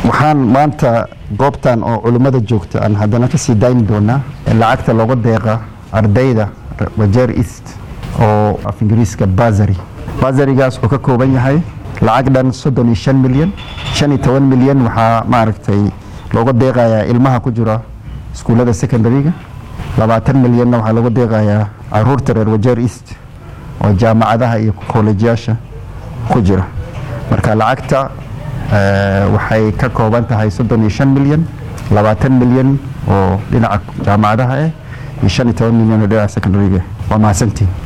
waxaan maanta goobtan oo culimmada joogta aan haddana ka sii dayni doonaa lacagta looga deeqa ardayda wajeer east oo af ingiriiska basary basarigaas wuxuu ka kooban yahay lacag dhan soddon iyo shan milyan shan iyo toban milyan waxaa maaragtay looga deeqayaa ilmaha ku jira iskuullada secondaryga labaatan milyanna waxaa looga deeqayaa caruurta reer wajeer east oo jaamacadaha iyo kollejiyaasha ku jira marka lacagta waxay ka kooban tahay soddon iyo shan milyan labaatan milyan oo dhinaca jaamacadaha ah iyo shan iyo toban milyan oo dhinaca secondaryga waa mahadsantiin